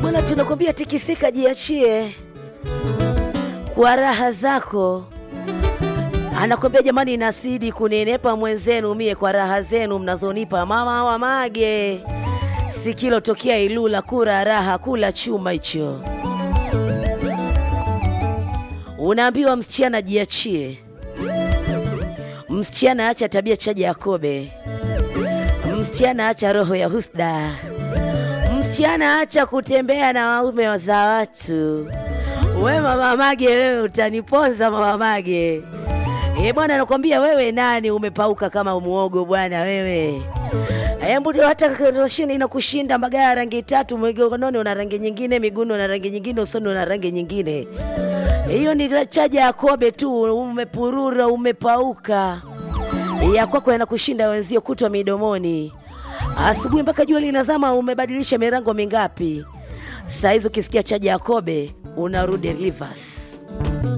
Bwana, tunakwambia tikisika, jiachie kwa raha zako. Anakwambia jamani, nasidi kunenepa mwenzenu mie kwa raha zenu mnazonipa mama wa mage sikilo tokea Ilula, kura raha, kula chuma hicho. Unaambiwa msichana jiachie, msichana acha tabia chaja Yakobe, msichana acha roho ya husda, msichana acha kutembea na waume za watu. We mama mage, wewe utaniponza mama mage. E bwana, nakwambia wewe nani, umepauka kama muogo bwana wewe. Embu hata roshini inakushinda mbagaya ya rangi tatu, mgononi una rangi nyingine, miguuni una rangi nyingine, usoni una rangi nyingine. Hiyo ni chaja ya Kobe tu, umepurura, umepauka. Ya kwako yanakushinda wenzio kutwa midomoni, asubuhi mpaka jua linazama. Umebadilisha mirango mingapi? Saa hizi ukisikia chaja ya Kobe unarudi reverse.